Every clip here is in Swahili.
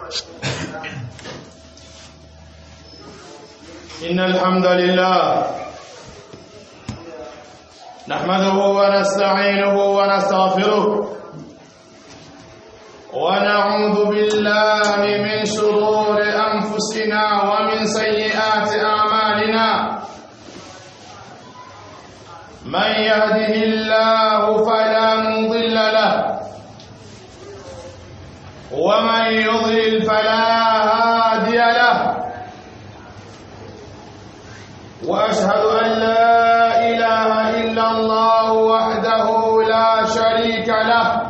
إن الحمد لله نحمده ونستعينه ونستغفره ونعوذ بالله من شرور أنفسنا ومن سيئات أعمالنا من يهده الله فلا مضل له ومن يضلل فلا هادي له واشهد ان لا اله الا الله وحده لا شريك له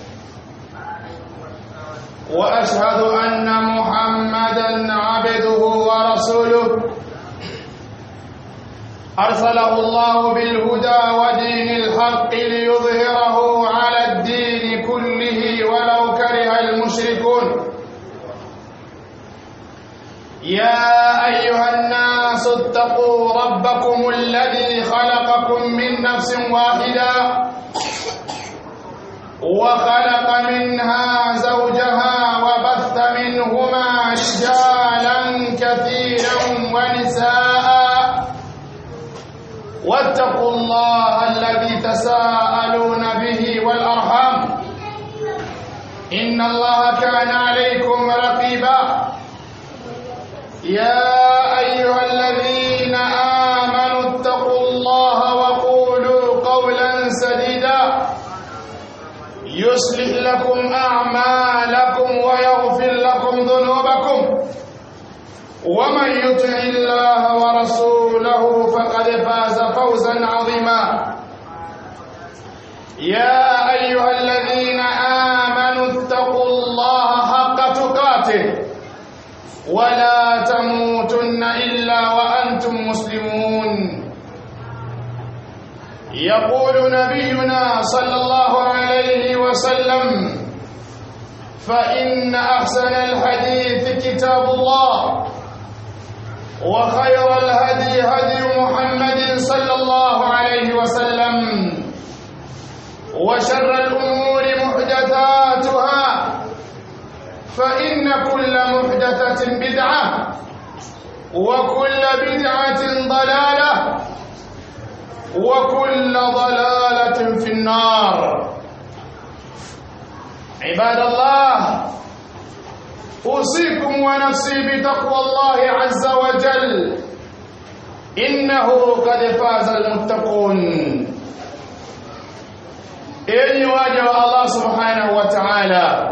واشهد ان محمدا عبده ورسوله ارسله الله بالهدى ودين الحق ليظهره على الدين كله ولو كره المشركون يا ايها الناس اتقوا ربكم الذي خلقكم من نفس واحده وخلق منها زوجها وبث منهما رجالا كثيرا ونساء واتقوا الله الذي تساءلون به والارحام ان الله كان عليكم رقيبا يا ايها الذين امنوا اتقوا الله وقولوا قولا سديدا يصلح لكم اعمالكم ويغفر لكم ذنوبكم ومن يطع الله ورسوله فقد فاز فوزا عظيما يا ايها الذين امنوا اتقوا الله حق تقاته ولا تموتن الا وانتم مسلمون يقول نبينا صلى الله عليه وسلم فان احسن الحديث كتاب الله وخير الهدي هدي محمد صلى الله عليه وسلم وشر الامور محدثاتها فإن كل محدثة بدعة وكل بدعة ضلالة وكل ضلالة في النار عباد الله أوصيكم ونفسي بتقوى الله عز وجل إنه قد فاز المتقون إني واجه الله سبحانه وتعالى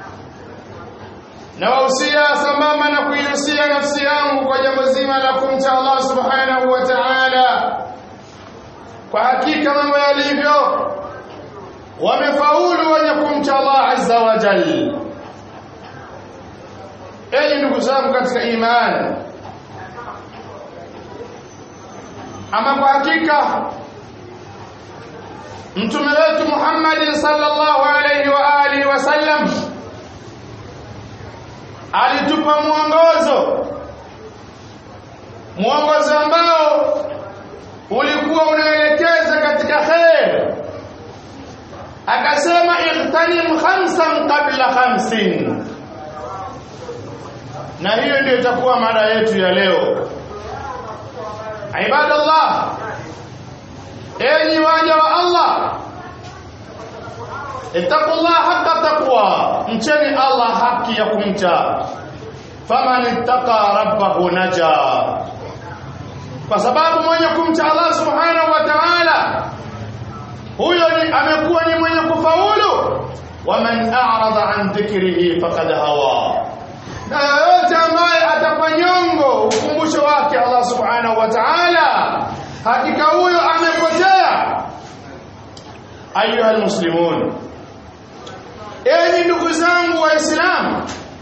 na wahusia sambamba na kuihusia nafsi yangu kwa jambo zima la kumcha Allah subhanahu wa ta'ala. Kwa hakika mambo yalivyo, wamefaulu wenye kumcha Allah azza wa jal. Enyi ndugu zangu katika imani, ama kwa hakika mtume wetu Muhammad sallallahu alayhi wa alihi wasallam alitupa mwongozo mwongozo ambao ulikuwa unaelekeza katika khair akasema ihtanim khamsan qabla khamsin na hiyo ndio itakuwa mada yetu ya leo ibadallah enyi waja wa Allah ittaqullah haqqa taqwa mcheni Allah haki ya kumcha faman ittaqa rabbahu naja kwa sababu mwenye kumcha Allah subhanahu wa ta'ala huyo ni amekuwa ni mwenye kufaulu waman a'rada an dhikrihi faqad hawa na yote ambaye atapanyongo ukumbusho wake Allah subhanahu wa ta'ala hakika huyo amepotea ayuha almuslimun enyi ndugu zangu waislamu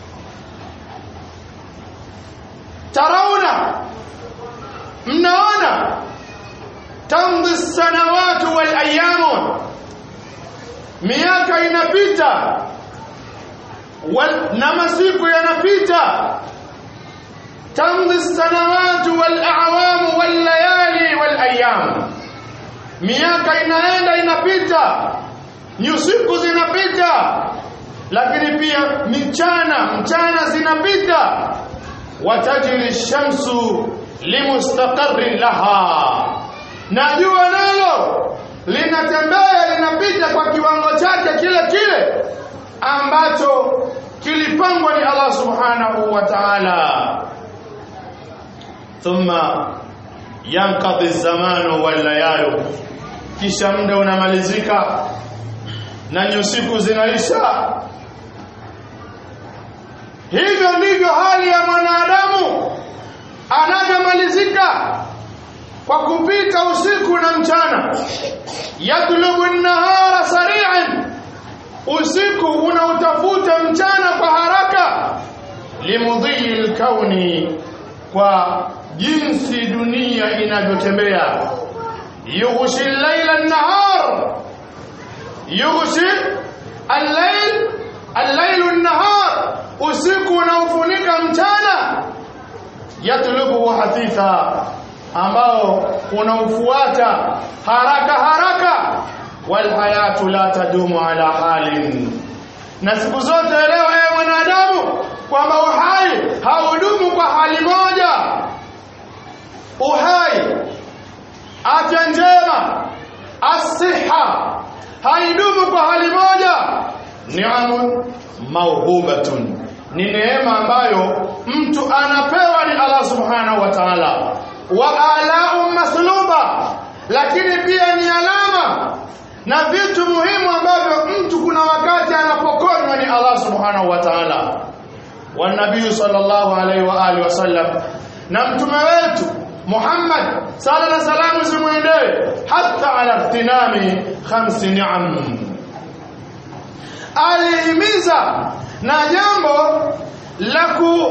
tarauna mnaona tamdhi sanawatu wal ayamu miaka inapita wal, na masiku yanapita tamdhi sanawatu wal a'wamu wal layali wal ayyam miaka inaenda inapita nyusiku zinapita lakini pia mchana mchana zinapita watajri shamsu limustaqarrin laha na jua nalo linatembea linapita kwa kiwango chake kile kile ambacho kilipangwa ni Allah subhanahu wa ta'ala thumma yanqadhi zamanu wal layalu kisha muda unamalizika na nyusiku zinaisha hivyo ndivyo hali ya mwanadamu anavyomalizika kwa kupita usiku na mchana yatlubu nahara sari'an usiku unautafuta mchana kwa haraka limudhii lkauni kwa jinsi dunia inavyotembea yughshi llaila nahar yughshi allail allailu nahar usiku unaofunika mchana yatlubuhu hathitha ambao unaufuata haraka haraka walhayatu la tadumu ala halin na siku zote elewa ewe mwanadamu kwamba uhai haudumu kwa hali moja uhai afya njema asiha haidumu kwa hali moja niamun mauhubatun ni neema ambayo mtu anapewa ni Allah subhanahu wa ta'ala wa alau masluba lakini pia ni alama na vitu muhimu ambavyo mtu kuna wakati anapokonywa ni Allah subhanahu wa ta'ala wa nabii sallallahu alaihi wa alihi wasallam na mtume wetu Muhammad sala na salamu zimwendee hata ala ihtinami khamsi ni'am alihimiza na jambo la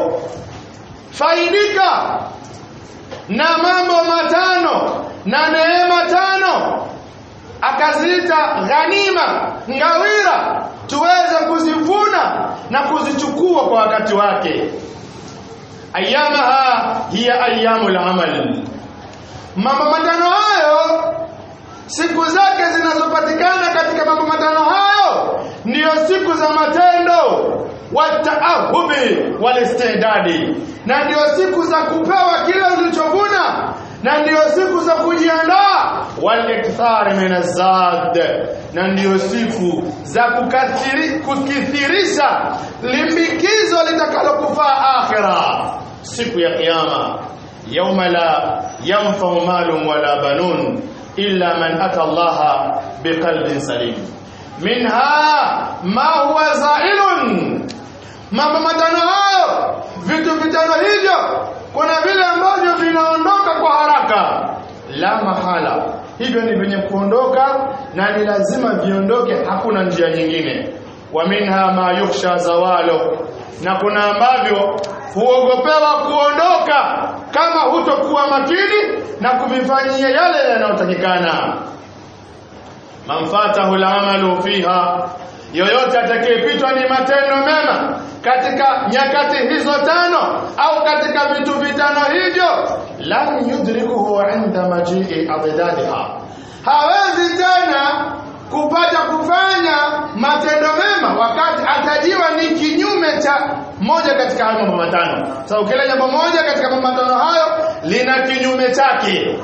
kufaidika na mambo matano na neema tano akaziita ghanima ngawira tuweze kuzivuna na kuzichukua kwa wakati wake ayamaha hiya ayyamul amal mambo matano hayo siku zake zinazopatikana katika mambo matano hayo ndiyo siku za matendo wataahubi walistidadi na ndiyo siku za kupewa kile ulichovuna na ndiyo siku za kujiandaa walikthari min azad na ndiyo siku za kukatiri, kukithirisha limbikizo litakalokufaa akhira siku ya kiyama yauma la yanfau malun wala banun illa man ata allaha biqalbin salim minha ma huwa zailun mambo matano hayo vitu vitano hivyo kuna vile ambavyo vinaondoka kwa haraka la mahala hivyo ni vyenye kuondoka na ni lazima viondoke hakuna njia nyingine wa minha ma yukhsha zawalo na kuna ambavyo huogopewa kuondoka kama hutokuwa makini na kuvifanyia yale yanayotakikana man fatahu alamalu fiha yoyote atakayepitwa ni matendo mema katika nyakati hizo tano au katika vitu vitano hivyo lam yudrikuhu inda majii adadadiha hawezi tena kupata kufanya matendo mema wakati atajiwa ni kinyume cha moja katika hayo mambo matano sasa so, ukile jambo moja katika mambo matano hayo lina kinyume chake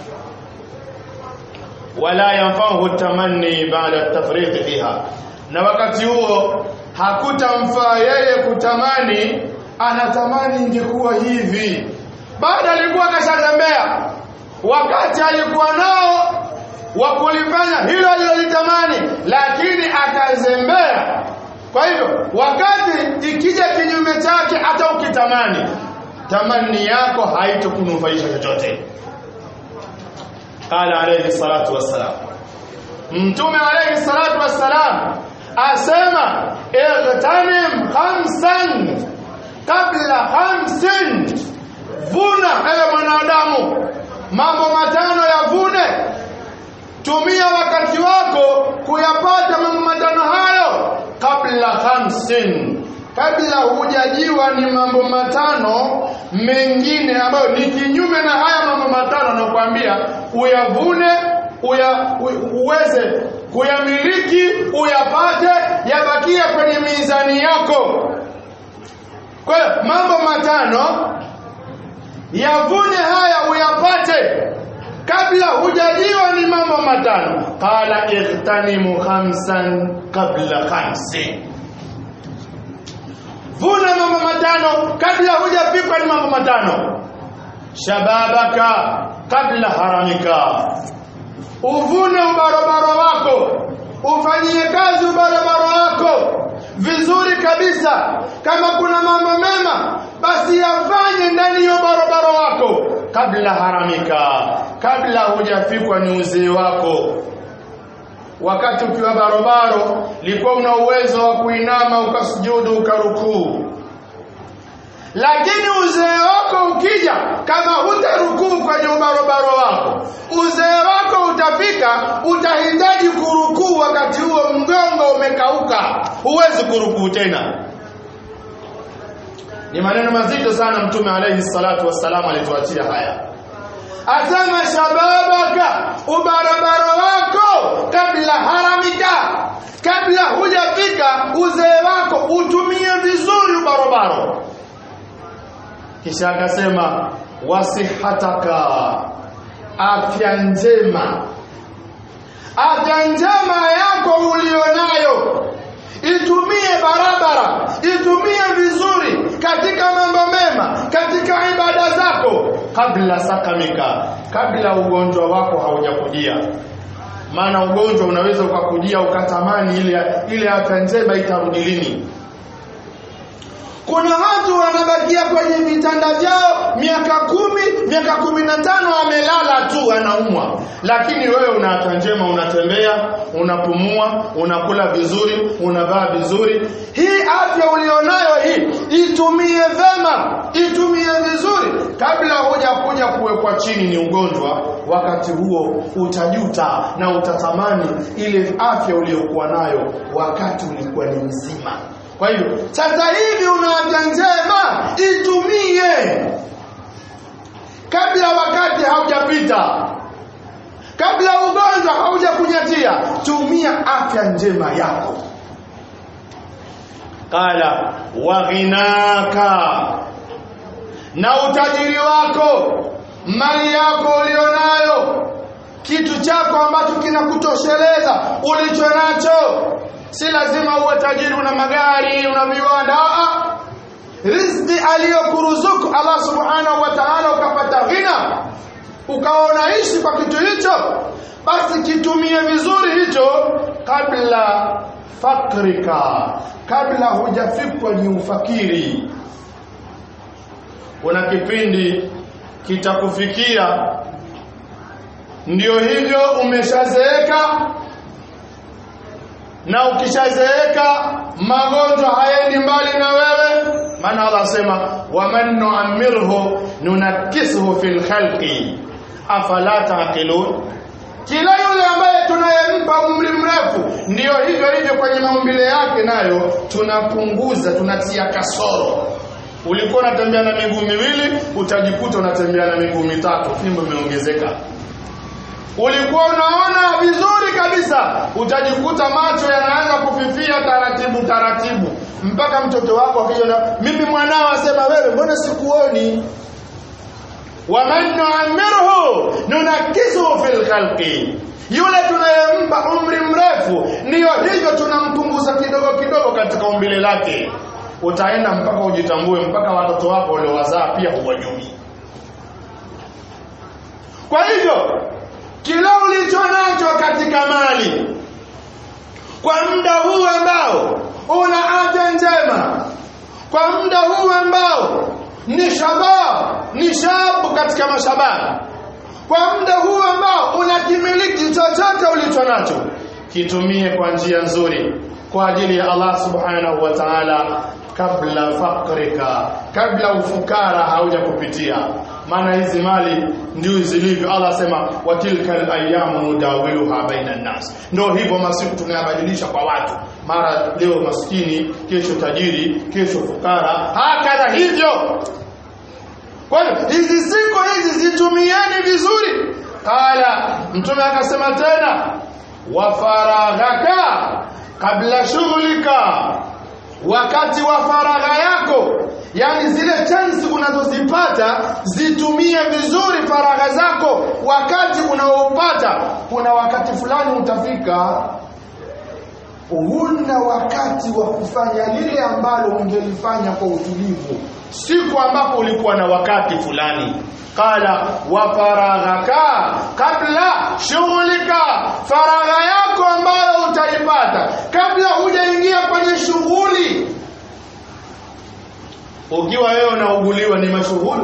wala yanfahu tamanni ba'da tafriq fiha na wakati huo hakutamfaa yeye kutamani anatamani ingekuwa hivi baada alikuwa kashatembea wakati alikuwa nao wa kulifanya hilo alilolitamani lakini akazembea kwa hivyo wakati ikija kinyume chake hata ukitamani tamani yako haitokunufaisha chochote qala alayhi salatu wassalam mtume alayhi salatu wassalam asema igtanim khamsan kabla khamsin vuna ewe mwanadamu mambo matano yavune tumia wakati wako kuyapata mambo matano hayo kabla khamsin kabla hujajiwa ni mambo matano mengine ambayo ni kinyume na haya mambo matano nakwambia uyavune uya, u, uweze kuyamiliki uyapate yabakia kwenye mizani yako kwa hiyo mambo matano yavune haya uyapate kabla hujaliwa ni mambo matano qala ightanimu khamsan qabla khamsin vuna mambo matano kabla hujapikwa ni mambo matano shababaka kabla haramika uvune ubarobaro wako ufanyie kazi ubarobaro wako vizuri kabisa kama kuna mambo mema basi yafanye ndani ya ubarobaro wako kabla haramika kabla hujafikwa ni uzee wako wakati ukiwa barobaro likuwa una uwezo wa kuinama ukasujudu ukarukuu lakini uzee wako ukija kama hutarukuu kwenye ubarobaro wako uzee wako utafika utahitaji kurukuu wakati huo mgongo umekauka huwezi kurukuu tena ni maneno mazito sana mtume alayhi salatu wassalam alituachia haya asema shababaka ubarabara wako kabla haramika kabla hujafika uzee wako utumie vizuri ubarobaro kisha akasema wasihataka afya njema afya njema yako ulionayo itumie barabara itumie vizuri katika mambo mema katika ibada zako kabla sakamika kabla ugonjwa wako haujakujia maana ugonjwa unaweza ukakujia ukatamani ile ile afya njema itarudi lini kuna watu wanabakia kwenye vitanda vyao miaka kumi miaka kumi na tano amelala tu anaumwa lakini wewe una afya njema unatembea unapumua unakula vizuri unavaa vizuri hii afya ulionayo hii itumie vema itumie vizuri kabla hujakuja kuwekwa chini ni ugonjwa wakati huo utajuta na utatamani ile afya uliyokuwa nayo wakati ulikuwa ni mzima kwa hiyo sasa hivi una afya njema itumie kabla wakati haujapita kabla ugonjwa haujakunyatia tumia afya njema yako qala waghinaka na utajiri wako mali yako ulionayo kitu chako ambacho kinakutosheleza ulicho nacho si lazima uwe tajiri una magari una viwanda riziki aliyokuruzuku Allah subhanahu wa ta'ala ukapata ghina ukawa unaishi kwa kitu hicho basi kitumie vizuri hicho kabla fakrika kabla hujafikwa ni ufakiri kuna kipindi kitakufikia ndio hivyo umeshazeeka na ukishazeeka magonjwa hayendi mbali na wewe maana Allah asema waman nu'ammirhu nunakisuhu fil khalqi afala taqilun kila yule ambaye tunayempa umri mrefu ndiyo hivyo hivyo kwenye maumbile yake nayo tunapunguza tunatia kasoro ulikuwa unatembea na miguu miwili utajikuta unatembea na miguu mitatu fimbo imeongezeka ulikuwa unaona vizuri kabisa utajikuta macho yanaanza kufifia taratibu taratibu mpaka mtoto wako akija mimi mwanao asema wewe mbona sikuoni waman nu'ammirhu nunakisuhu fil khalqi yule tunayempa umri mrefu ndiyo hivyo tunampunguza kidogo kidogo katika umbile lake utaenda mpaka ujitambue mpaka watoto wako waliowazaa pia huwajui kwa hivyo kila ulicho nacho katika mali kwa muda huu ambao una afya njema kwa muda huu ambao ni shabab ni shabu katika mashababu kwa muda huu ambao unakimiliki chochote ulicho nacho kitumie kwa njia nzuri kwa ajili ya Allah subhanahu wa ta'ala kabla fakrika kabla ufukara hauja kupitia maana hizi mali ndio zilivyo Allah asema watilka alayamu nudawiluha baina nas ndio hivyo masiku tunayabadilisha kwa watu mara leo maskini kesho tajiri kesho fukara hakadha hivyo kwa hiyo hizi siku hizi zitumieni vizuri qala mtume akasema tena wa faraghaka kabla shughlika wakati wa faragha yako yani zile chansi unazozipata zitumie vizuri faragha zako wakati unaopata kuna wakati fulani utafika huna wakati wa kufanya lile ambalo ungelifanya kwa utulivu siku ambapo ulikuwa na wakati fulani qala wa faraghaka kabla shughulika faragha yako ambayo utaipata kabla hujaingia kwenye shughuli ukiwa wewe unauguliwa ni mashughuli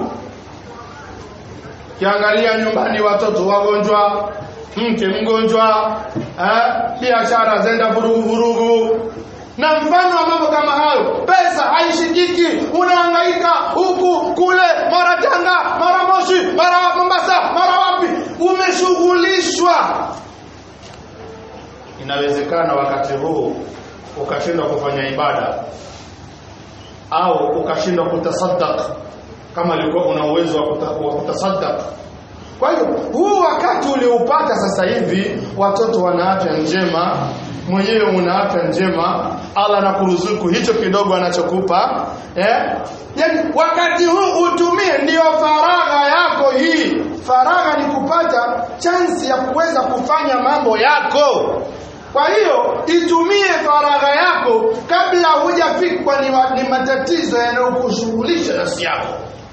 kiangalia nyumbani watoto wagonjwa mke mgonjwa eh, biashara zenda vurugu vurugu na mfano wa mambo kama hayo pesa haishikiki unahangaika huku kule mara tanga mara moshi mara mombasa mara wapi umeshughulishwa inawezekana wakati huu ukashindwa kufanya ibada au ukashindwa kutasaddaq kama alikuwa una uwezo wa kuta- wa kutasaddaq kwa hiyo huu wakati ulioupata sasa hivi watoto wana afya njema mwenyewe una afya njema Allah anakuruzuku hicho kidogo anachokupa eh? yani wakati huu utumie ndiyo faragha yako hii faragha ni kupata chansi ya kuweza kufanya mambo yako kwa hiyo itumie faragha yako kabla hujafikwa ni, wa- ni matatizo yanayokushughulisha nafsi yako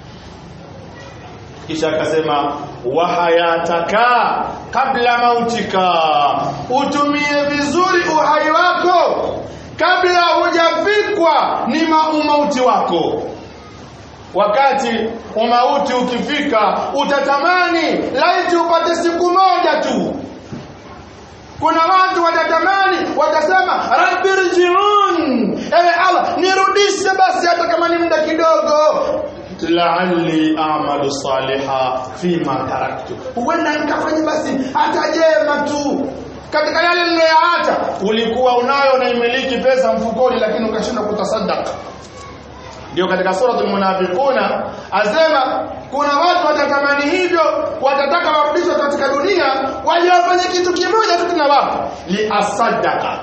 kisha akasema wahayataka kabla mautika utumie vizuri uhai wako kabla hujafikwa ni ma- umauti wako wakati umauti ukifika utatamani laiti upate siku moja tu kuna watu watatamani watasema rabbi rjiun ewe allah nirudishe basi hata kama ni muda kidogo la'alli a'malu saliha fima taraktu huenda nikafanya basi hata jema tu katika yale niliyoyaacha ulikuwa unayo na imiliki pesa mfukoni lakini ukashindwa kutasaddaq ndio katika suratul munafiquna asema kuna watu watatamani hivyo watataka warudishwe katika dunia waje wafanye kitu kimoja tu tunawapa liasadaka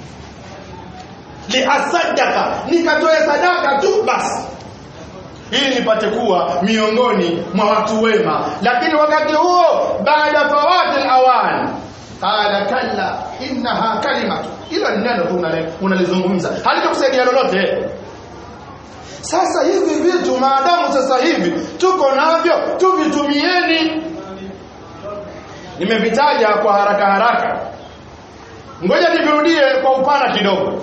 liasadaka nikatoe sadaka tu basi ili nipate kuwa miongoni mwa watu wema lakini wakati huo baada fawati alawan qala kalla innaha kalimatu ilo ni neno tu unale- unalizungumza halitakusaidia lolote sasa hivi vitu maadamu sasa hivi tuko navyo tuvitumieni nimevitaja kwa haraka haraka ngoja nivirudie kwa upana kidogo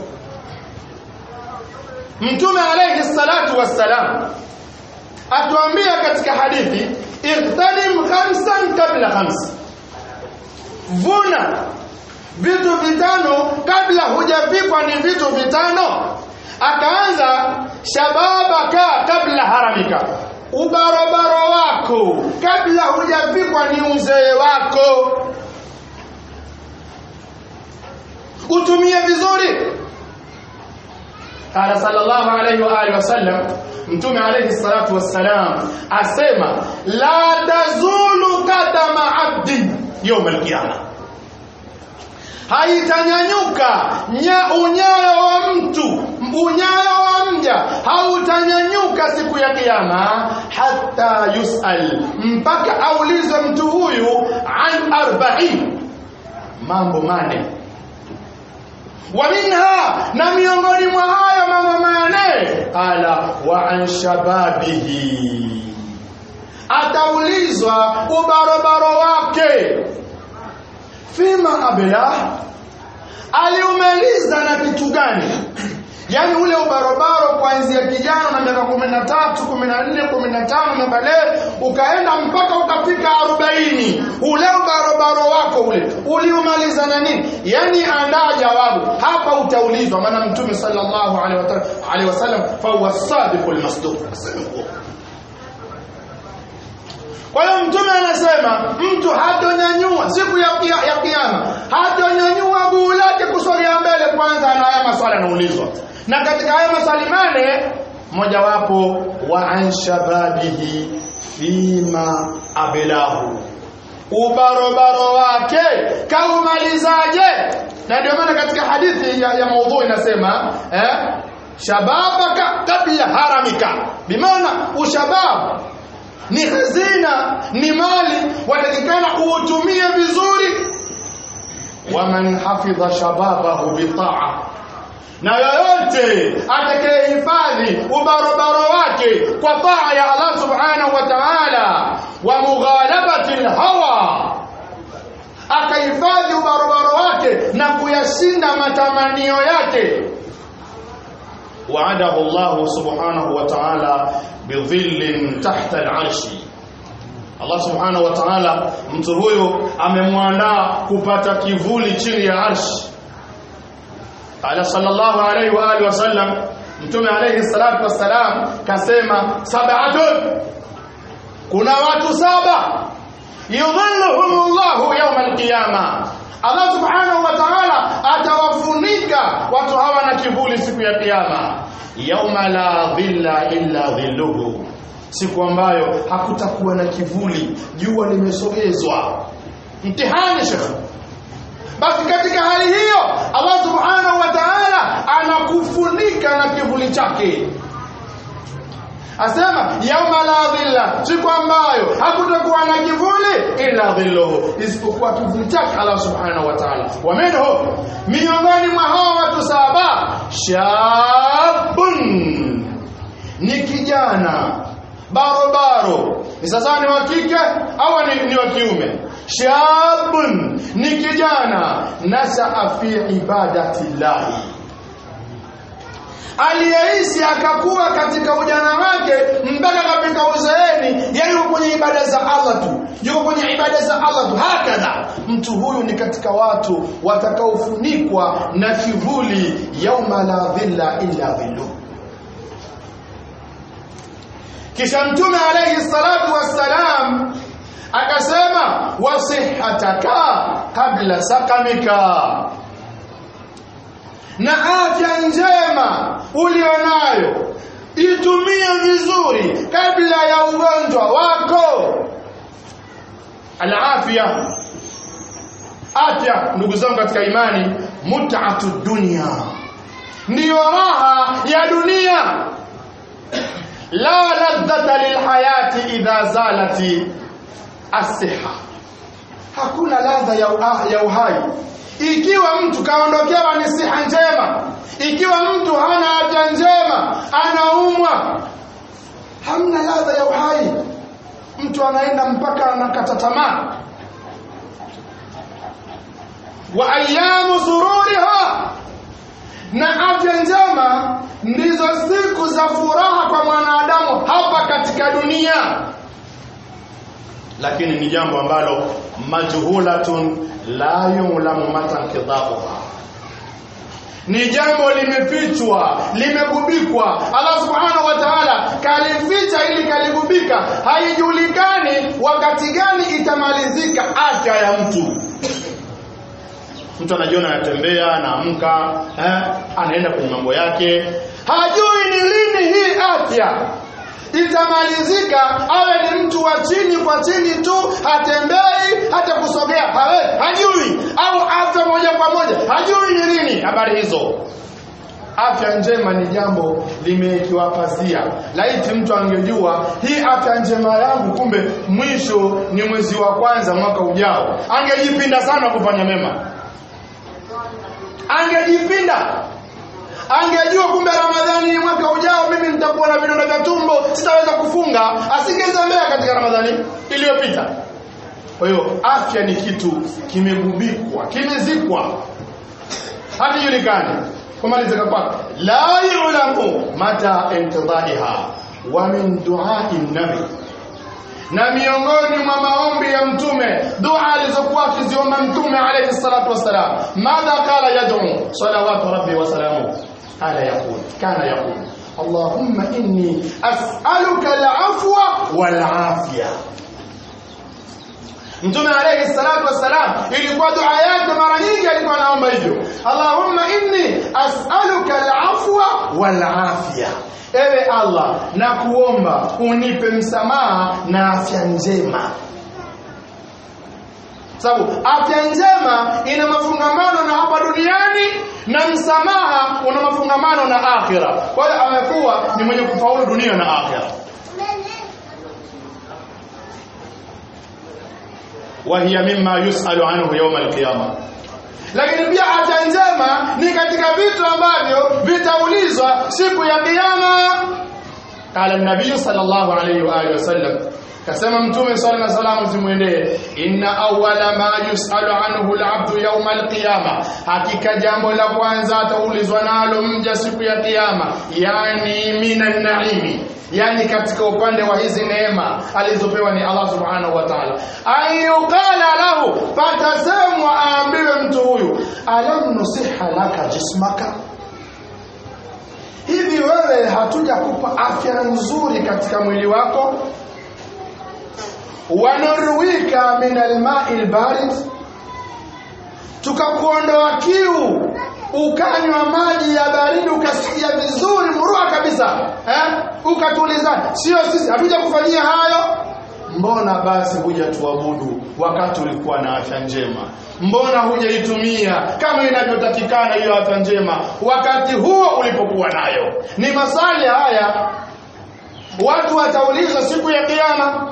mtume alayhi salatu wassalam atuambia katika hadithi ightanim khamsan kabla khams vuna vitu vitano kabla hujafikwa ni vitu vitano akaanza shababaka kabla haramika ubarobaro wako kabla hujafikwa ni uzee wako utumie vizuri قال صلى الله عليه وآله وسلم mtume alayhi salatu wassalam asema la tazulu kadama abdin yawm alqiyama haitanyanyuka nya unyayo wa mtu unyayo wa mja hautanyanyuka siku ya kiyama hata yusal mpaka aulizwe mtu huyu an arba'in mambo mane wa minha na miongoni mwa hayo mambo mane qala wa an shababihi ataulizwa ubarobaro wake fima abla aliumaliza na kitu gani yaani ule ubarobaro kuanzia kijana na miaka kumi na tatu kumi na nne kumi na tano miaka leo ukaenda mpaka ukafika arobaini ule ubarobaro wako ule uliumaliza na nini yaani andaa jawabu hapa utaulizwa maana mtume sallallahu alaihi wa- alaihi wasallam fahuwa sadiqu lmasduq asema huo kwa hiyo mtume anasema mtu hatonyanyua siku ya, ya, ya kiyama hatonyanyua guu lake kusogea mbele kwanza na haya maswali anaulizwa na katika haya maswali mane mojawapo wa an shababihi fima abelahu ubarobaro wake kaumalizaje na ndio maana katika hadithi ya, ya maudhui inasema eh, shababaka kabla haramika bimaana ushabab ni hazina ni mali watakikana uutumie vizuri waman hafidha shababahu bitaa na yoyote atakayehifadhi ubarobaro wake kwa taa ya Allah subhanahu wa ta'ala wa mughalabati alhawa akahifadhi ubarobaro wake na kuyashinda matamanio yake وعده الله سبحانه وتعالى بظل تحت العرش Allah subhanahu wa ta'ala mtu huyo amemwandaa kupata kivuli chini ya arshi ala sallallahu alayhi wa alihi wasallam mtume alayhi salatu wassalam kasema sab'atun kuna watu saba yudhilluhumullahu yawm alqiyama Allah subhanahu wa ta'ala atawafunika watu hawa na kivuli siku ya kiyama yauma la dhilla illa dhilluhu siku ambayo hakutakuwa na kivuli jua limesogezwa mtihani shekhe basi katika hali hiyo Allah subhanahu wa ta'ala anakufunika na kivuli chake asema yauma la dhilla siku ambayo hakutakuwa na kivuli illa dhilluhu isipokuwa kivuli chake Allah subhanahu wa ta'ala wa minhu miongoni mwa hao watu saba shabun ni kijana barobaro ni sasa ni wa kike au ni, ni wa kiume shabun ni kijana nasaa fi ibadati llahi aliyeishi akakuwa katika ujana wake mpaka katika uzeeni yani yuko kwenye ibada za Allah tu yuko kwenye ibada za Allah tu hakadha mtu huyu ni katika watu watakaofunikwa na kivuli yauma la dhilla illa dhilluh kisha mtume alayhi salatu wassalam akasema wasihataka kabla sakamika na afya njema ulionayo itumie vizuri kabla ya ugonjwa wako alafya afya ndugu zangu katika imani mut'atu dunya ndiyo raha ya dunia la ladhata lilhayati idha zalati asiha hakuna ladha ya, ya uhai ikiwa mtu kaondokewa ni siha njema ikiwa mtu hana afya njema anaumwa hamna ladha ya uhai mtu anaenda mpaka anakata tamaa wa ayamu sururiha na afya njema ndizo siku za furaha kwa mwanadamu hapa katika dunia lakini ni jambo ambalo majhulatun la yulamu mata nkidhabuha ni jambo limefichwa limegubikwa Allah subhanahu wa ta'ala kalificha ili kaligubika haijulikani wakati gani itamalizika afya ya mtu mtu anajiona anatembea anaamka eh, anaenda kwenye mambo yake hajui ni lini hii afya itamalizika awe ni mtu wa chini kwa chini tu hatembei hata kusogea hawe hajui au afya moja kwa moja hajui ni lini habari hizo afya njema ni jambo limewekiwa pazia laiti mtu angejua hii afya njema yangu kumbe mwisho ni mwezi wa kwanza mwaka ujao angejipinda sana kufanya mema angejipinda angejua kumbe ramadhani ni mwaka ujao mimi nitakuwa na vidonda vya tumbo sitaweza kufunga asingezembea katika ramadhani iliyopita kwa hiyo afya ni kitu kimegubikwa kimezikwa hakijulikani kumalizika kwake la yulamu mata intidaiha wa min duai nabi na miongoni mwa maombi ya mtume dua alizokuwa akiziomba mtume alayhi salatu wassalam madha qala yad'u salawatu rabbi wa salamu ala yaqul kana yaqul اللهم إني أسألك العفو والعافية Mtume alayhi salatu wassalam ilikuwa dua yake mara nyingi alikuwa anaomba hivyo. Allahumma inni as'aluka al-afwa wal afiya. Ewe Allah, nakuomba unipe msamaha na afya njema. sababu afya njema ina mafungamano na hapa duniani na msamaha una mafungamano na akhira kwa hiyo amekuwa ni mwenye kufaulu dunia na akhira وهي مما يسأل عنه يوم القيامة lakini pia afya njema ni katika vitu ambavyo vitaulizwa siku ya kiyama qala nabii sallallahu alayhi wa alihi wasallam kasema mtume sallallahu alayhi wasallam zimwendee inna awwala ma yusalu anhu al-abdu yawm al-qiyama hakika jambo la kwanza ataulizwa nalo mja siku ya kiyama yani minan naimi yani katika upande wa hizi neema alizopewa ni Allah subhanahu wa ta'ala ayuqala lahu fatasemwa aambiwe mtu huyu alam nusiha laka jismaka hivi wewe hatuja kupa afya nzuri katika mwili wako wanurwika min alma'i albarid tukakuondoa kiu ukanywa maji ya baridi ukasikia vizuri murua kabisa eh? ukatulizana sio sisi hatuja kufanyia hayo mbona basi huja tuabudu wakati ulikuwa na afya njema mbona hujaitumia kama inavyotakikana hiyo afya njema wakati huo ulipokuwa nayo ni maswali haya watu wataulizwa siku ya kiyama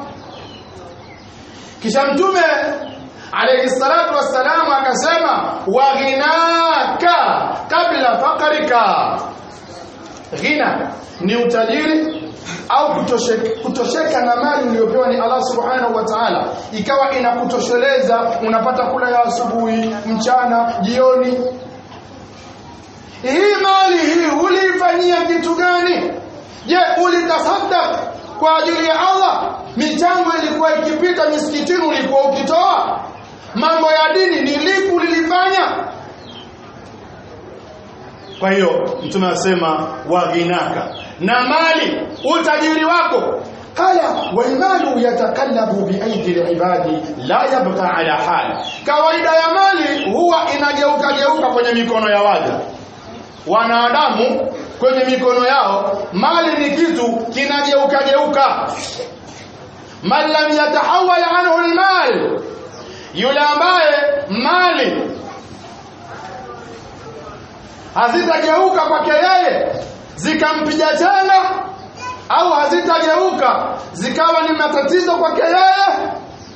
kisha mtume alayhi salatu wassalamu akasema waghinaka kabla fakarika ghina ni utajiri au kutosheka, kutosheka na mali uliyopewa ni Allah subhanahu wa ta'ala ikawa inakutosheleza unapata kula ya asubuhi mchana jioni hii mali hii uliifanyia kitu gani je ulitasaddaq kwa ajili ya Allah michango ilikuwa ikipita misikitini ulikuwa ukitoa mambo ya dini ni lipi ulilifanya kwa hiyo mtume anasema waghinaka na mali utajiri wako haya walmalu yatakallabu biaidi libadi la yabqa ala hal kawaida ya mali huwa inageuka geuka kwenye mikono ya waja wanadamu kwenye mikono yao mali ni kitu kinageuka geuka man lam yatahawal anhu almal yule ambaye mali hazitageuka kwake yeye zikampiga tena au hazitageuka zikawa ni matatizo kwake yeye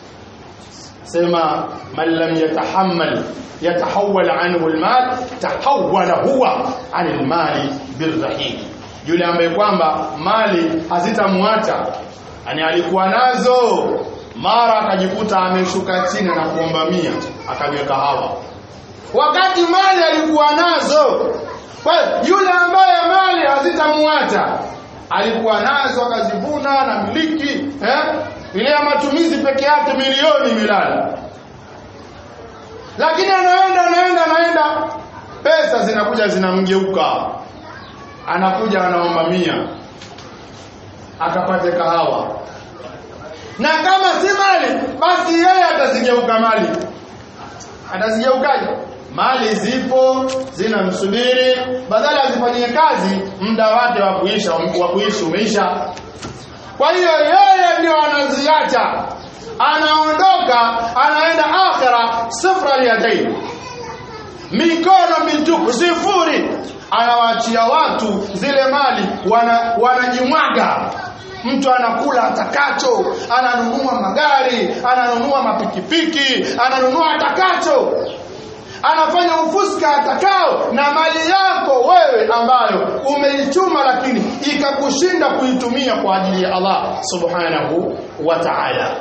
sema man lam yatahammal yatahawal anhu almal tahawala huwa anil mali birrahim yule ambaye kwamba mali hazitamwacha yani alikuwa nazo mara akajikuta ameshuka chini na kuomba mia akaweka hawa wakati mali alikuwa nazo kwa yule ambaye mali hazitamwacha alikuwa nazo akazivuna na miliki eh? ile ya matumizi peke yake milioni milala lakini anaenda anaenda anaenda pesa zinakuja zinamgeuka anakuja anaomba mia akapate kahawa na kama si mali basi yeye atazigeuka mali atazigeukaje mali zipo zinamsubiri badala azifanyie kazi muda wake wa kuisha wa kuishi umeisha kwa hiyo yeye ndio anaziacha anaondoka anaenda akhira sifra yadaini mikono mitupu sifuri anawaachia watu zile mali wana, wanajimwaga mtu anakula atakacho ananunua magari ananunua mapikipiki ananunua atakacho anafanya ufuska atakao na mali yako wewe ambayo umeichuma lakini ikakushinda kuitumia kwa ajili ya Allah subhanahu wa ta'ala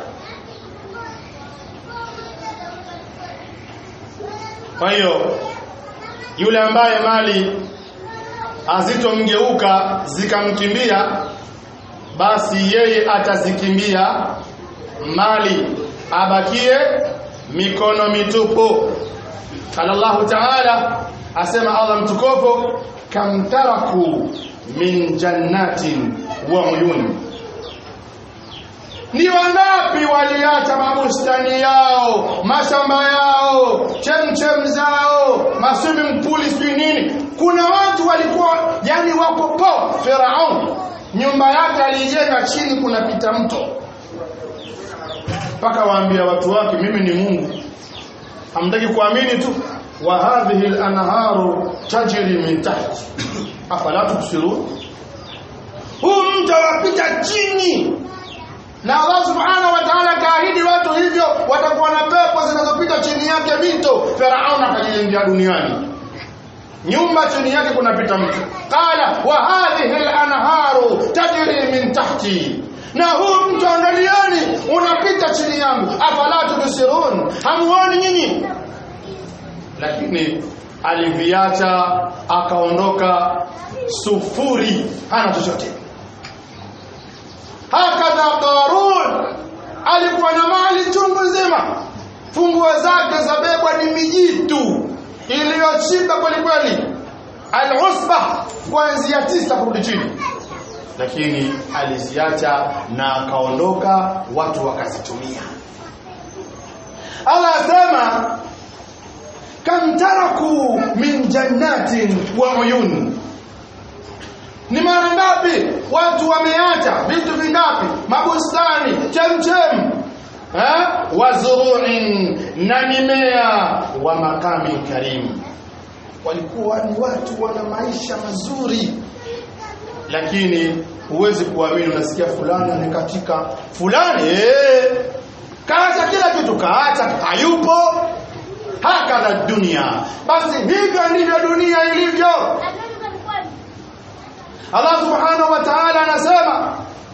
kwa hiyo yule ambaye mali hazitomgeuka zikamkimbia basi yeye atazikimbia mali abakie mikono mitupu qala Allah ta'ala asema Allah mtukufu kam taraku min jannatin wa uyun ni wangapi waliacha mabustani yao mashamba yao chemchem zao maswimming pool sijui nini kuna watu walikuwa yani wako po Firaun nyumba yake alijenga chini kunapita mto mpaka waambia watu wake mimi ni Mungu hamtaki kuamini tu wa hadhihi al-anharu tajri min tahti afala tubsirun huu mto wapita chini na Allah subhanahu wa ta'ala kaahidi watu hivyo watakuwa na pepo zinazopita chini yake mito Firaun akajijengea duniani nyumba chini yake kunapita mto qala wa hadhihi al-anharu tajri min tahti na huu mto angalieni unapita chini yangu afala tubsirun hamuoni nyinyi lakini aliviacha akaondoka sufuri hana chochote hakadha qarun alikuwa na mali chungu nzima funguo zake zabebwa ni mijitu iliyochimba kweli kweli al-usba kuanzia tisa kurudi chini lakini aliziacha na akaondoka watu wakazitumia Allah asema kam taraku min jannatin wa uyun ni mara ngapi watu wameacha vitu vingapi mabustani chemchem eh wazuruin na mimea wa makami karim walikuwa ni watu wana maisha mazuri lakini huwezi kuamini unasikia fulani amekatika fulani eh kaacha kila kitu kaacha hayupo hakadha dunia basi hivyo ndivyo dunia ilivyo Allah subhanahu wa ta'ala anasema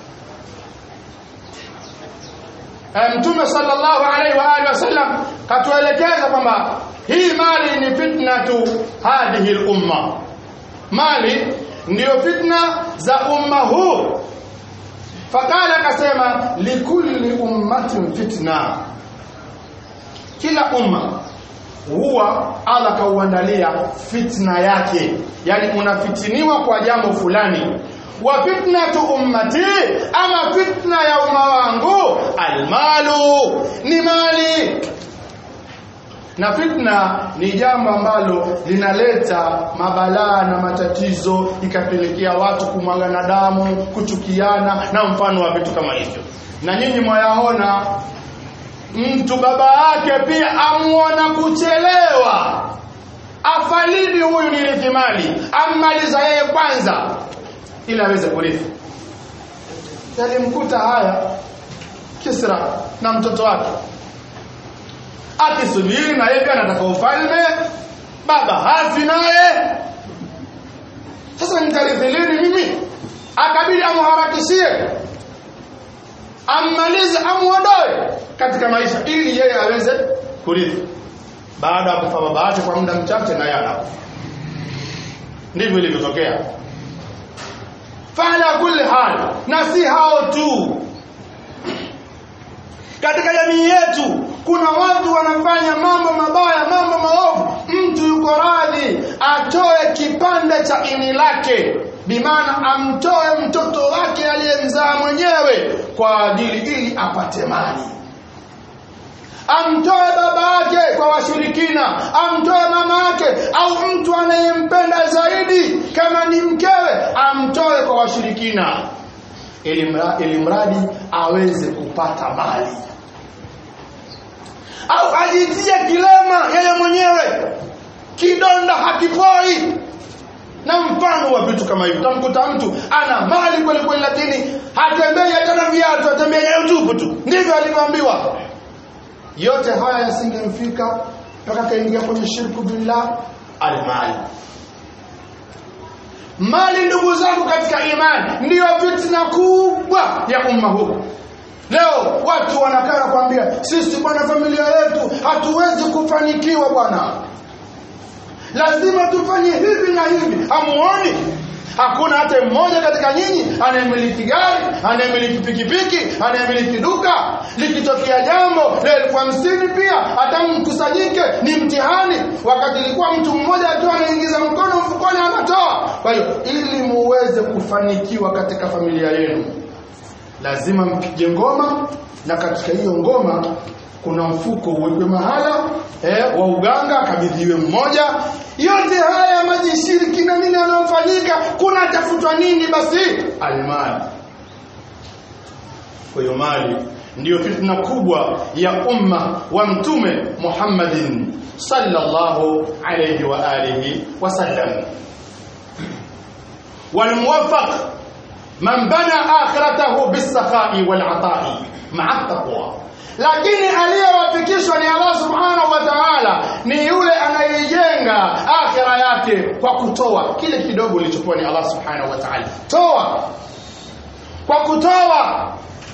Mtume sallallahu alaihi wa alihi wasallam katuelekeza kwamba hii mali ni fitna tu hadhihi al-umma mali ndiyo fitna za umma huu fakala akasema likulli ummatin fitna kila umma huwa Allah kauandalia fitna yake yani unafitiniwa kwa jambo fulani wa fitnatu ummati ama fitna ya umma wangu almalu ni mali na fitna ni jambo ambalo linaleta mabalaa na matatizo ikapelekea watu kumwagana damu kuchukiana na mfano wa vitu kama hivyo na nyinyi mwayaona mtu baba yake pia amuona kuchelewa afalidi huyu nirithi mali ammaliza yeye kwanza ili aweze kurithi yalimkuta haya Kisra na mtoto wake akisubiri na yeye anataka ufalme baba hafi naye sasa nitarithi lini mimi akabidi amharakishie ammalize amuondoe katika maisha ili yeye aweze kurithi baada ya kufa baba yake kwa muda mchache naye anakufa ndivyo ilivyotokea fala kulli hal na si hao tu katika jamii yetu kuna watu wanafanya mambo mabaya mambo maovu mtu yuko radhi atoe kipande cha ini lake bimaana amtoe mtoto wake aliyemzaa mwenyewe kwa ajili ili apate mali amtoe baba yake kwa washirikina amtoe mama yake au mtu anayempenda zaidi kama ni mkewe amtoe kwa washirikina ili mradi aweze kupata mali au ajitie kilema yeye mwenyewe kidonda hakipoi na mfano wa vitu kama hivyo utamkuta mtu ana mali kweli kweli lakini hatembei hata na viatu atembea nyayo tupu tu ndivyo alivyoambiwa yote haya yasingemfika mpaka kaingia kwenye shirku billah almali mali ndugu zangu katika imani ndiyo fitna kubwa ya umma huu leo watu wanakaa kuambia sisi bwana familia yetu hatuwezi kufanikiwa bwana lazima tufanye hivi na hivi hamuoni hakuna hata mmoja katika nyinyi anayemiliki gari anayemiliki pikipiki anayemiliki duka likitokea jambo la elfu hamsini pia hata mkusanyike ni mtihani wakati ilikuwa mtu mmoja akiwa anaingiza mkono mfukoni anatoa kwa hiyo ili muweze kufanikiwa katika familia yenu lazima mpige ngoma na katika hiyo ngoma kuna mfuko uwekwe mahala eh, wa uganga akabidhiwe mmoja yote haya majishiriki na nini yanayofanyika kuna tafutwa nini basi almali kwa hiyo mali ndiyo fitna kubwa ya umma wa mtume Muhammadin sallallahu alayhi wa alihi wasallam والموفق من بنى آخرته بالسخاء والعطاء مع التقوى lakini aliyewafikishwa ni Allah subhanahu wa ta'ala ni yule anayejenga akhira yake kwa kutoa kile kidogo ulichopewa ni Allah subhanahu wa ta'ala toa kwa kutoa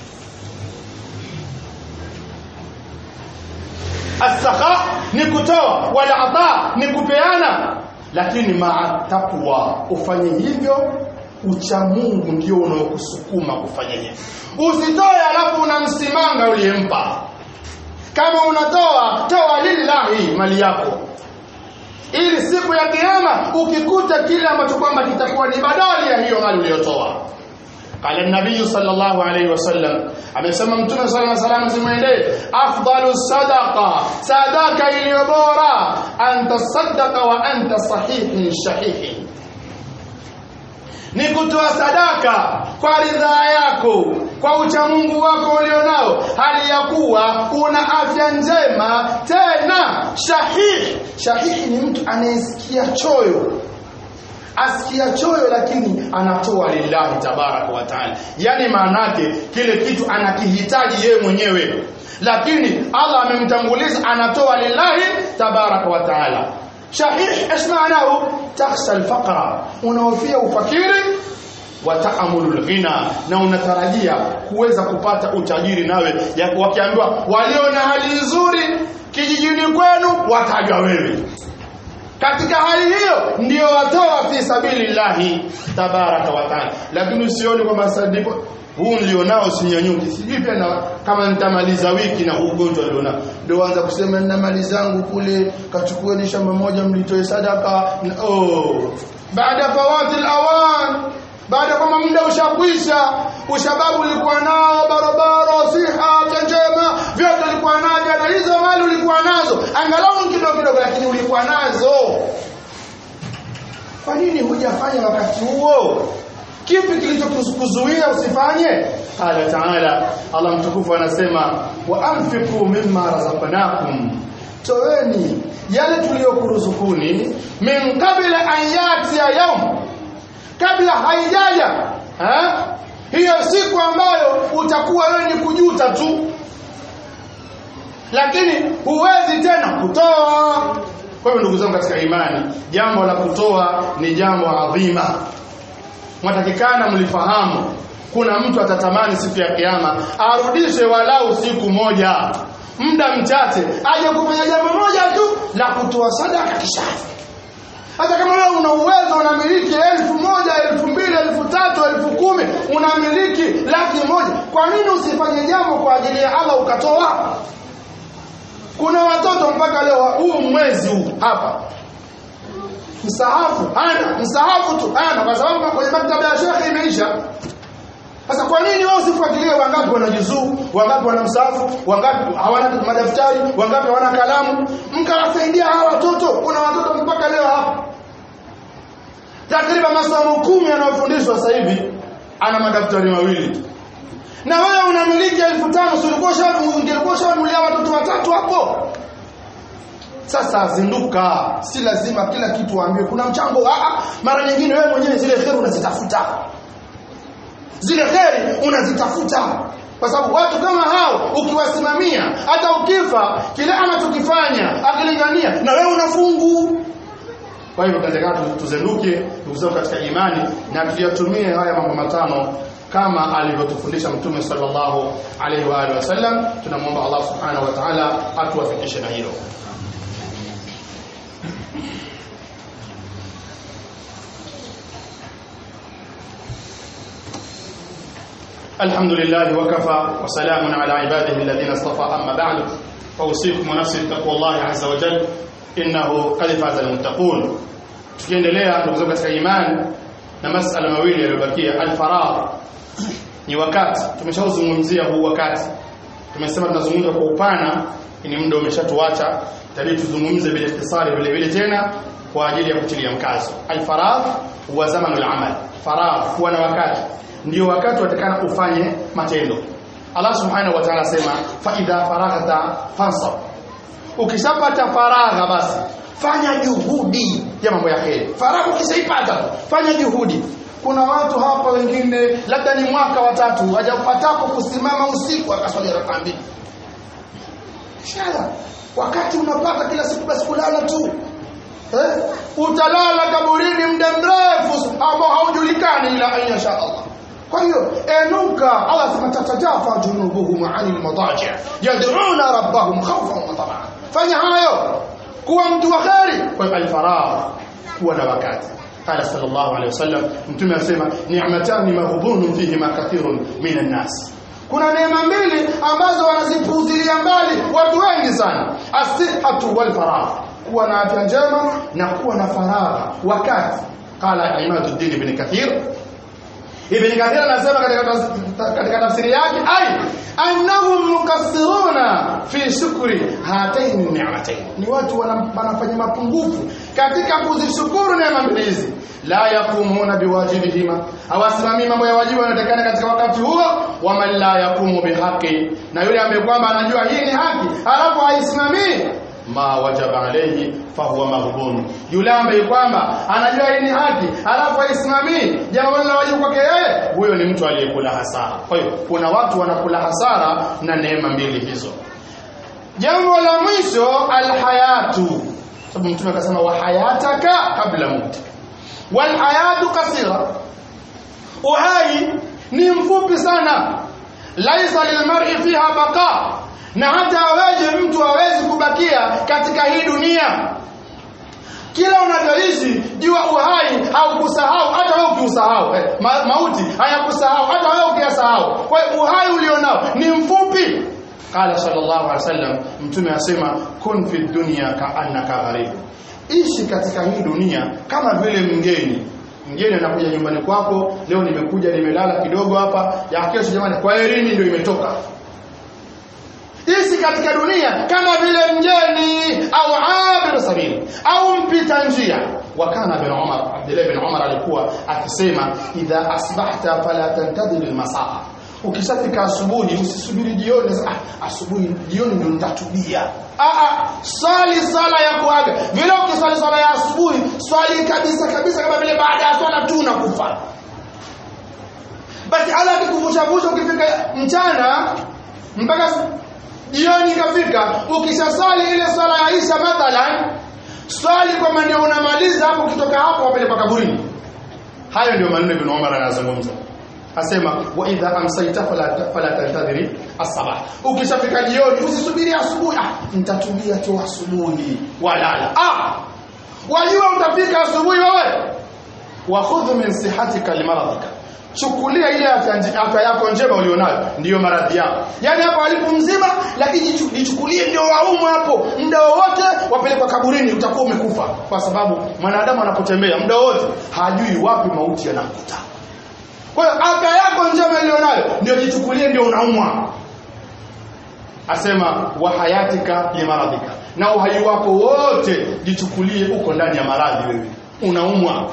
asakha ni kutoa wala ata ni kupeana lakini maa taqwa ufanye hivyo ucha Mungu ndio unaokusukuma kufanya hivyo usitoe alafu unamsimanga uliyempa kama unatoa toa lillahi mali yako ili siku ya kiyama ukikuta kile ambacho kwamba kitakuwa ni badali ya hiyo mali uliyotoa قال النبي صلى الله عليه وسلم amesema mtume صلى الله عليه وسلم zimwendee afdalu sadaqa sadaka iliyo bora anta sadaqa wa anta sahihin shahihin ni kutoa sadaka kwa ridhaa yako kwa uchamungu wako ulionao hali ya kuwa una afya njema tena shahihi shahihi ni mtu anayesikia choyo asikia choyo lakini anatoa lillahi tabaraka wa taala yani maanake kile kitu anakihitaji yeye mwenyewe lakini Allah amemtanguliza anatoa lillahi tabaraka wa taala shahih ايش معناه تخشى الفقر unaofia ufakiri wa taamulul ghina na unatarajia kuweza kupata utajiri nawe wakiambiwa walio na hali nzuri kijijini kwenu watajwa wewe katika hali hiyo ndio watoa fi sabilillahi tabaraka wa taala lakini usione kwamba sadipo huu nilionao sinyanyuki sijui pia na kama nitamaliza wiki na huu ugonjwa nilionao ndio anza kusema nina mali zangu kule kachukueni shamba moja mlitoe sadaka oh baada fawati alawan baada kwamba muda ushakwisha ushababu ulikuwa nao barabara siha afya njema vyote ulikuwa navyo na hizo mali ulikuwa nazo angalau kidogo kidogo lakini ulikuwa nazo kwa nini hujafanya wakati huo kipi kilichokuzuia usifanye qala taala allah mtukufu anasema wa anfiqu mimma razaqnakum toeni yale tuliyokuruzukuni min qabla an yatiya yawm kabla haijaja ha? hiyo siku ambayo utakuwa wewe ni kujuta tu lakini huwezi tena kutoa kwa hivyo ndugu zangu katika imani jambo la kutoa ni jambo adhima mwatakikana mlifahamu kuna mtu atatamani siku ya kiyama arudishe walau siku moja muda mchache aje kufanya jambo moja tu la kutoa sadaka kisha hata kama wewe una uwezo unamiliki elfu moja elfu mbili elfu tatu elfu kumi unamiliki laki moja kwa nini usifanye jambo kwa ajili ya Allah ukatoa kuna watoto mpaka leo huu mwezi huu hapa msahafu hana msahafu tu hana kwa sababu kwenye maktaba ya shekhe imeisha sasa kwa nini wao usifuatilie wangapi wana juzuu wangapi wana msahafu wangapi hawana madaftari wangapi hawana kalamu mkawasaidia hawa watoto kuna watoto mpaka leo hapa takriban masomo kumi yanayofundishwa sasa hivi ana madaftari mawili na wewe unamiliki elfu tano si ulikuwa ungekuwa ushanulia watoto watatu hapo sasa zinduka si lazima kila kitu waambiwe kuna mchango Aa, mara nyingine wewe mwenyewe zile kheri unazitafuta zile kheri unazitafuta kwa sababu watu kama hao ukiwasimamia hata ukifa kile anachokifanya akilingania na wewe unafungu kwa hivyo katika tuzenduke ndugu zangu katika imani na tuyatumie haya mambo matano kama alivyotufundisha mtume sallallahu alaihi wa alihi wasallam tunamwomba Allah subhanahu wa ta'ala atuwafikishe na hilo الحمد لله وكفى وسلام على عباده الذين اصطفى أما بعد فأوصيكم ونفسي بتقوى الله عز وجل إنه قد فاز المتقون tukiendelea ndugu zangu katika imani na masala mawili yaliyobakia alfaragh ni wakati tumeshauzungumzia huu wakati tumesema tunazungumza kwa upana ni muda umeshatuacha tabii tuzungumze bila ikhtisari vile vile tena kwa ajili ya kutilia mkazo alfaragh huwa zamanu al-amal faragh huwa na wakati ndio wakati watakana ufanye matendo Allah subhanahu wa ta'ala asema fa idha faraghta fansab ukishapata faragha basi fanya juhudi ya mambo ya kheri faragha ukishaipata fanya juhudi kuna watu hapa wengine labda ni mwaka watatu hajapatapo kusimama usiku akaswali rakaa mbili shala wakati unapata kila siku basi kulala tu eh? utalala kaburini muda mrefu ambao haujulikani ila an yasha Allah kwa hiyo enuka Allah sema tatajafa junubuhum anil madaji yad'una rabbahum khawfan wa tamaa fanya hayo kuwa mtu wa kheri kwa hiyo alfaragh kuwa na wakati قال صلى الله عليه وسلم mtume asema ni'matani maghbunun fihima kathirun minan nas kuna neema mbili ambazo wanazipuuzilia mbali watu wengi sana asihatu wal faragh kuwa na afya njema na kuwa na faragha wakati qala imaduddin ibn kathir ibn kathir anasema katika katika tafsiri yake ai annahum mukassiruna fi shukri hatain ni'matain ni watu wanafanya mapungufu katika kuzishukuru neema mbili hizi la yakumuna biwajibihima hawasimamii mambo ya wajibu yanayotakana katika wakati huo waman la yakumu bihaqi na yule ambaye kwamba anajua hii ni haki alafu haisimamii ma wajaba alayhi fahuwa maghbun yule ambaye kwamba anajua hii ni haki alafu haisimamii jambo la wajibu kwake yeye huyo ni mtu aliyekula hasara kwa hiyo kuna watu wanakula hasara na neema mbili hizo jambo la mwisho alhayatu sababu mtume akasema wa hayataka kabla mauti wal hayatu kasira uhai ni mfupi sana laisa lilmar'i fiha baqa na hata aweje mtu hawezi kubakia katika hii dunia kila unavyoishi jua uhai haukusahau hata wewe ukiusahau eh, ma, mauti hayakusahau hata wewe ukiyasahau kwa hiyo uhai ulionao ni mfupi qala sallallahu alaihi wasallam mtume asema kun fi dunya ka'annaka gharib ishi katika hii dunia kama vile mgeni mgeni anakuja nyumbani kwako leo nimekuja nimelala kidogo hapa ya kesho jamani kwa herini ndio imetoka ishi katika dunia kama vile mgeni au abir sabili au mpita njia wakana bin Umar Abdullah bin Umar alikuwa akisema idha asbahta fala tantadhir almasaa ukishafika asubuhi usisubiri jioni ah asubuhi jioni ndio nitatubia ah ah swali sala ya kuaga vile ukiswali sala ya asubuhi swali kabisa kabisa kama vile baada ya swala tu unakufa basi ala kikuvushavusha ukifika mchana mpaka jioni ikafika ukishasali ile swala ya Isha mathalan swali kwamba ndio unamaliza hapo ukitoka hapo wapelekwa kaburini hayo ndio maneno Ibn Umar anazungumza asema wa idha amsayta fala fala tantadhiri as-sabah ukishafika jioni usisubiri asubuhi ah nitatulia tu asubuhi walala ah wajua utafika asubuhi wewe wa khudh min sihatika limaradhika chukulia ile afya yako njema ulionayo ndiyo maradhi yako yani hapo alipo mzima lakini jichukulie ndio waumu hapo muda wowote wapelekwa kaburini utakuwa umekufa kwa sababu mwanadamu anapotembea muda wote hajui wapi mauti yanamkuta kwa hiyo afya yako njema ilionayo ndio jichukulie ndio unaumwa asema wa hayatika limaradhika na uhai wako wote jichukulie uko ndani ya maradhi wewe unaumwa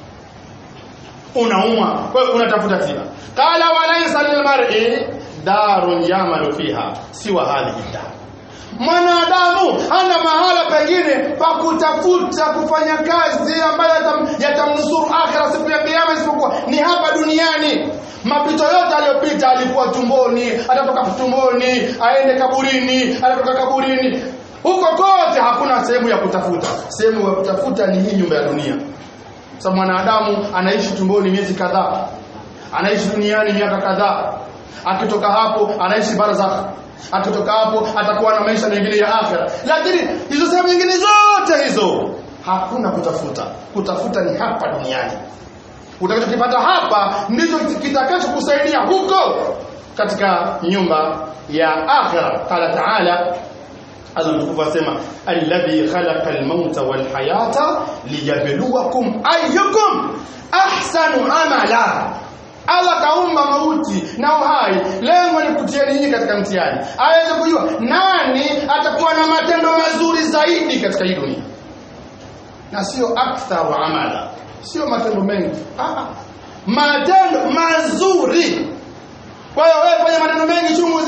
unaumwa kwa hiyo unatafuta tiba qala walaysa lilmar'i darun yamalu fiha siwa hadhihi dar mwanadamu hana mahala pengine pa kutafuta kufanya kazi ambayo yatamnusuru akhira siku ya kiyama isipokuwa ni hapa duniani mapito yote aliyopita alikuwa tumboni atatoka tumboni aende kaburini atatoka kaburini huko kote hakuna sehemu ya kutafuta sehemu ya kutafuta ni hii nyumba ya dunia sababu mwanadamu anaishi tumboni miezi kadhaa anaishi duniani miaka kadhaa akitoka hapo anaishi barzakh akitoka hapo atakuwa na maisha mengine ya akhera lakini hizo sehemu nyingine zote hizo hakuna kutafuta kutafuta ni hapa duniani utakachokipata hapa ndicho kitakachokusaidia huko katika nyumba ya akhera qala taala Allah mtukufu asema alladhi khalaqa al-mauta wal hayata liyabluwakum ayyukum ahsanu amala Allah kaumba mauti na uhai lengo ni kutia nyinyi katika mtihani aweze kujua nani atakuwa na matendo mazuri zaidi katika hii dunia na sio aktharu amala sio matendo mengi ah matendo mazuri kwa hiyo wewe fanya matendo mengi chungu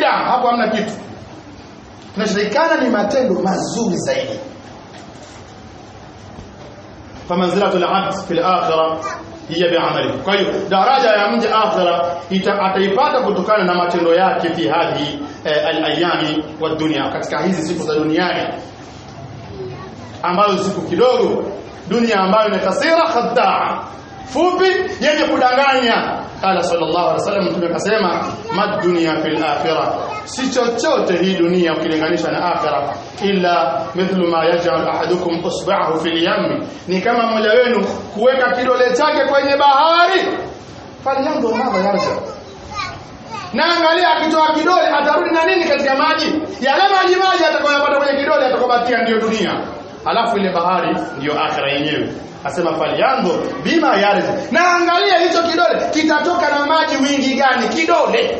bid'a hapo hamna kitu kinachotakikana ni matendo mazuri zaidi famanzilatu al-abd fi al-akhirah hiya bi'amali kwa hiyo daraja ya mja akhira ataipata kutokana na matendo yake fi hadhi eh, al-ayami wa dunya katika hizi siku za duniani ambazo siku kidogo dunia ambayo ni kasira khadaa fupi yenye kudanganya qala sallallahu alaihi wasallam mtume akasema mad dunya fil akhirah si chochote hii dunia ukilinganisha na akhirah illa mithlu ma yaj'al ahadukum usba'ahu fil yam ni kama mmoja wenu kuweka kidole chake kwenye bahari falyanzur madha yarja na angalia akitoa kidole atarudi na nini katika maji yale maji maji atakayopata kwenye kidole atakayobakia ndiyo dunia alafu ile bahari ndiyo akhira yenyewe asema falyanzur bima yarji na angalia hicho kidole kitatoka na maji wingi gani kidole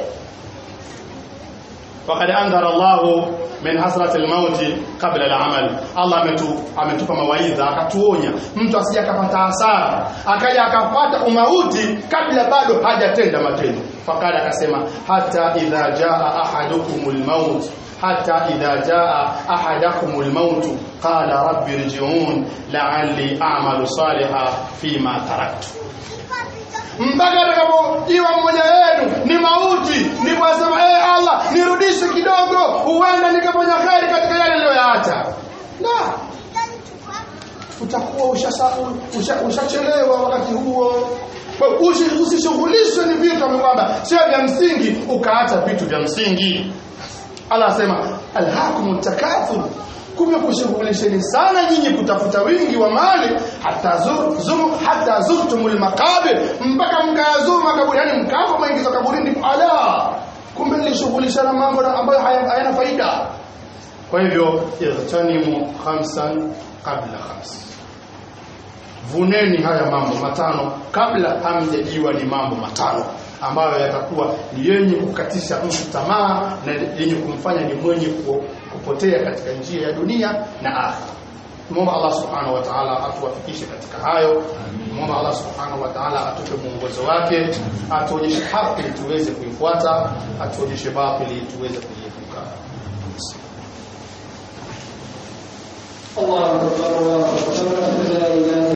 وقد انذر الله min hasrati almauti kabla alamal Allah ametu ametupa mawaidha akatuonya mtu asije akapata hasara akaja akapata umauti kabla bado hajatenda matendo fakada akasema hata idha jaa ahadukumul maut hata idha jaa ahadakumul maut qala rabbi irji'un la'alli a'malu salihan fima taraktu mpaka atakapojiwa mmoja wenu ni mauti ni kwasema ee hey, Allah nirudishe kidogo huenda nikafanya kheri katika yale niliyoyaacha la utakuwa ushachelewa usha, usha wakati huo usishughulishwe ni vitu kwamba sio vya msingi ukaacha vitu vya msingi Allah asema alhaakumut takathur kumekushughulisheni sana nyinyi kutafuta wingi wa mali hata zur, zur, hata zurtumul maqabir mpaka mkayazuru makaburi yani mkafa mwingiza kaburini ala kumbe nilishughulishana mambo ambayo hayana faida kwa hivyo irtanimu khamsan qabla khams vuneni haya mambo matano kabla hamjajiwa ni mambo matano ambayo yatakuwa ni yenye kukatisha mtu tamaa na yenye kumfanya ni mwenye kupotea katika njia ya dunia na akhira Muomba Allah Subhanahu wa Ta'ala atuwafikishe katika hayo. Muomba Allah Subhanahu wa Ta'ala atupe mwongozo wake, atuonyeshe haki tuweze kuifuata, atuonyeshe batili tuweze kuiepuka. الله أكبر الله أكبر لا إله